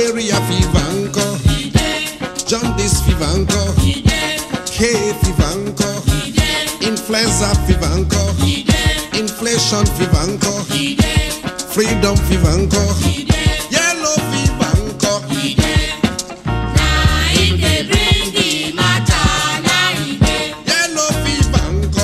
malaria fever ńkọ́ jaundice fever ńkọ́ hay fever ńkọ́ influenza fever ńkọ́ inflation fever ńkọ́ freedom fever ńkọ́ yellow fever ńkọ́ yellow fever ńkọ́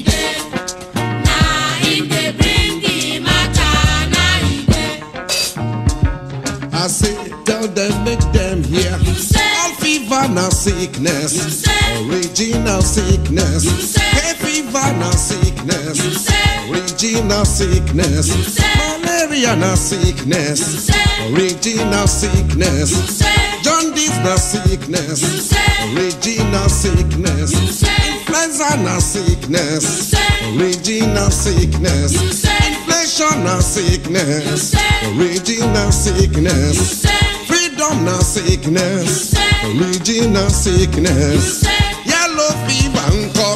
I say tell them make them hear all fever na sickness original sickness hay fever na sickness original sickness malaria na sickness original sickness jaundice na sickness original sickness influenza na sickness original sickness inflation na sickness original sickness freedom na sickness original sickness yellow fever ńkọ́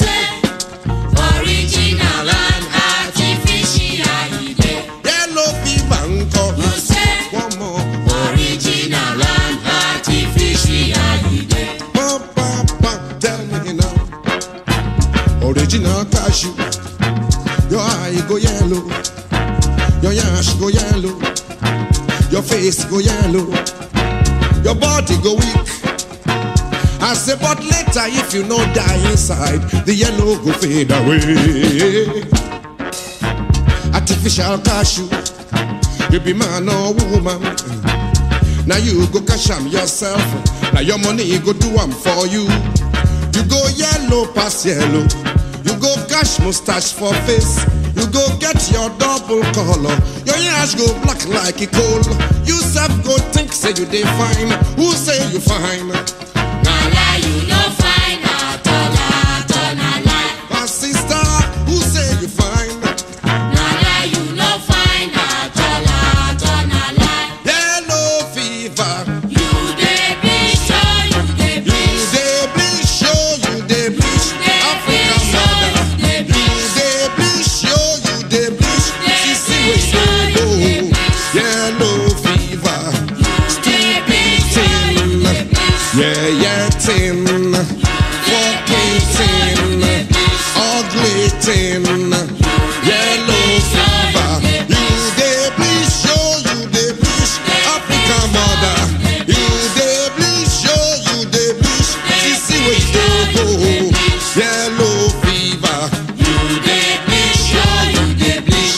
Original and artificial ide. yellow fever ńkọ́ one more Original and artificial ide. pam pam pam tell me now original cashew your eye go yellow your yash go yellow your face go yellow your body go weak I say, but later if you no die inside, the yellow go fade away. Artificial cashew, you be man or woman. Now you go cash am yourself. Now your money go do am for you. You go yellow pass yellow. You go cash mustache for face. You go get your double color. Your yash go black like a coal. You self go think say you dey fine. Who say you fine? Na lie you no find at all, at all, na lie. My sister, who say you fine? Na lie you no find at all, at all, na lie. Yellow fever. You dey bleach, oh, you dey You bleach. dey bleach, show you dey bleach. Africa mother. You dey bleach, show you dey bleach. See see where you go. Yellow fever. Dey bleach, oh, you dey bleach. Yeah, yeah, tin. Fucking tin. Ugly tin. Yellow fever. You dey bleach, show you dey bleach. Africa mother. You dey bleach, show you dey bleach. See see where you go. Yellow fever. You dey bleach, oh, you dey bleach.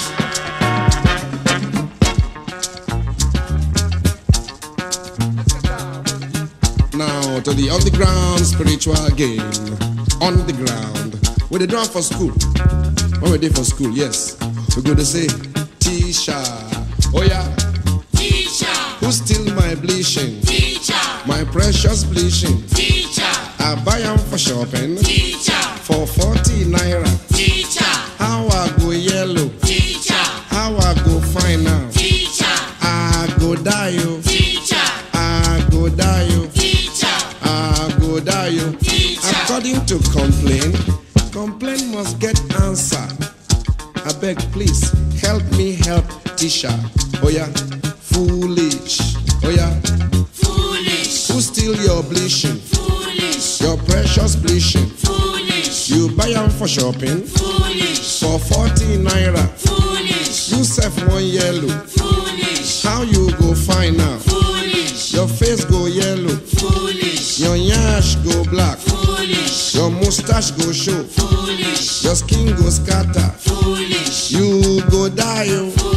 Now to the underground spiritual game. On the ground. Where they drum for school. When we dey for school, yes. We go to say, Tisha. Oh yeah. Teacher, Who steal my bleaching? teacher, My precious bleaching. teacher, I buy am for shopping. teacher, For 40 naira. teacher, How I go yellow. teacher, How I go find now. teacher, I go die yo. teacher, I go die yo. teacher, I go die yo. teacher. According to complaint, complaint must get answer. I beg, please help me help Tisha. Oh yeah, foolish. Oh yeah, Foolish, who steal your bleaching? foolish, Your precious bleaching. foolish, You buy am for shopping foolish, for 40 naira. foolish, You sell one yellow. foolish, How you go find out? foolish, Your face go yellow. foolish, Your yash go black. foolish, Your mustache go show. foolish, Your skin go scatter. foolish, You go die. Oh.